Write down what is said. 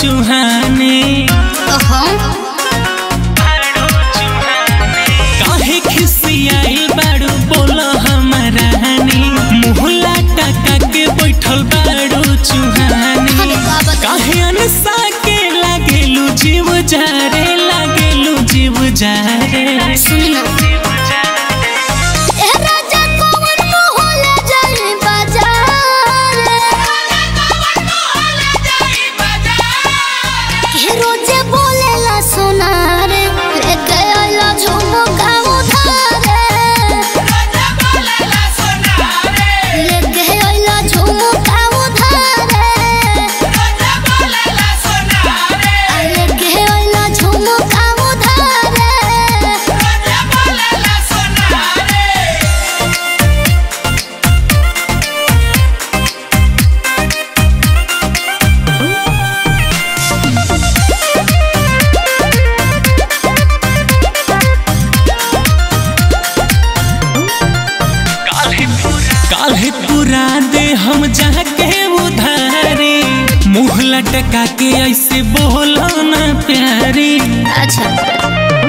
चुहाने काहे खिसियाइल बाड़ू बोलो हमारा हनी मुहला टका के बैठल बाड़ू चुहाने काहे अनसा के लागेलू जीव जारे लागेलू जीव जारे रोजे बोलेला सोनार लेके आइला झुमका उधार लेके आइला झुमका उधार लेके आइला झुमका उधार काल्हे पूरा दे हम जाके उधारी मुँह लटका के ऐसे बोलो ना प्यारी अच्छा